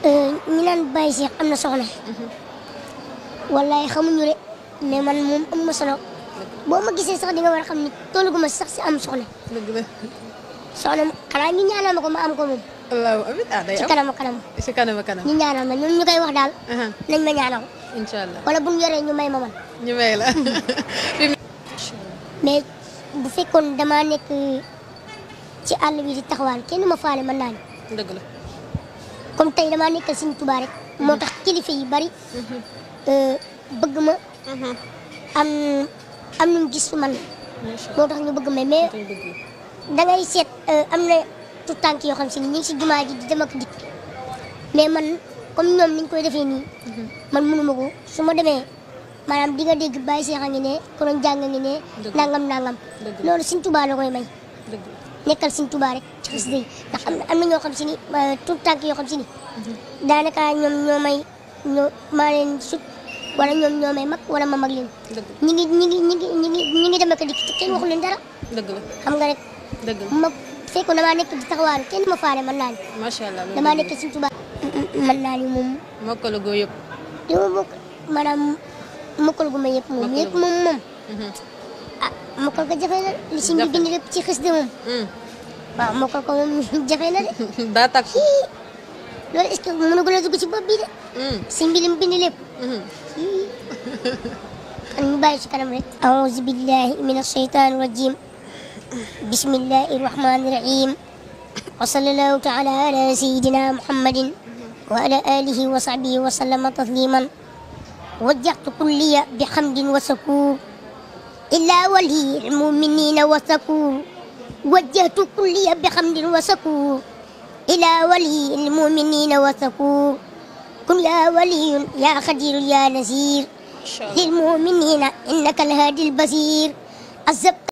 ñi naan Baye Cheikh am na soxna wallaay xamuñu de mais man moom am ma solo boo ma gisee sax di nga war a xam ni tollu gu ma sax si am soxna dëgg la soxna xanaa ñu ñaanal ma ko ma am ko moom allahu amin ah day ci am kanam kanam si kanam a kanam ñu ñaanal ma ñoom ñu koy wax daal aha nañ ma ñaanal incha allah wala bu ñu yoree ñu may ma man ñu may la mais bu fekkoon damaa nekk ci àll bi di taxawaan kenn ma faale mën naa ni dëgg la comme tey damaa nekkal Sëñ Tuubaa rek moo tax kilifa yi bari euh, bëgg ma am am nu gis fi man macha moo tax ñu bëgg ma mais allah dëgg da ngay seet euh, am na tout tànk yoo xam si ni ñu ngi si jumaa ji di dem ak dikk mais man comme ñoom ni ñu koy defee nii man mënuma ko su ma demee maanaam di nga dégg Baye Cheikh a ngi ne konoon jàng a ngi ne Dëgg. nangam nangam Dëgg. loolu Sëñ Tuubaa la koy may dëgg nekkal Sëñ Tuubaa rek ci xasida yi ndax am na am na ñoo xam si ni euh, tout tànk yoo xam si ni daanaka ñoom ñoo may ñoo maa leen sut wala ñoom ñoo may mag wala ma mag leen dëgg ñi ngi ñi ngi ñi ngi ñi ngi ñi ngi dem ak a dikk te kenn waxu leen dara dëgg la xam nga rek dëgg la ma fekkoon damaa nekk di taxawaaru kenn ma faale mën naa ni macha allah loolu damaa dëgg nekk Sëñ Tuubaa mën naa ni moom la mokkala goo yëpp li ma bokk maanaam mokkal gu ma yëpp moom Mokkal yëpp gu- moom moom Mhm. ah mokkal ko jafe na li si bi Jafe. bind lépp ci xis de moom Mm. waaw mokkal ko moom jafe na de daa takk Hii, loolu est-ce que mën a dugg ci bopp bi de Mm. si bi lim bind lépp Mhm. kan ñu bàyyi ci kanam rek aouzu billahi min ashaytan rajim bismillahi rahmani rahim wa sallallahu taala ala sayidina muhammadin wa ala alihi wa sahbihi wa sallama tasliman wajjahtu kulliya bihamdin wa sakur illa wali almuminina wa sakur wajjahtu kulliya bihamdin wa sakur ila wali almuminina wa sakur kun ya waliyun ya khadir ya nasir Incha allah للمؤمنين إنك الهادي البصير الزبط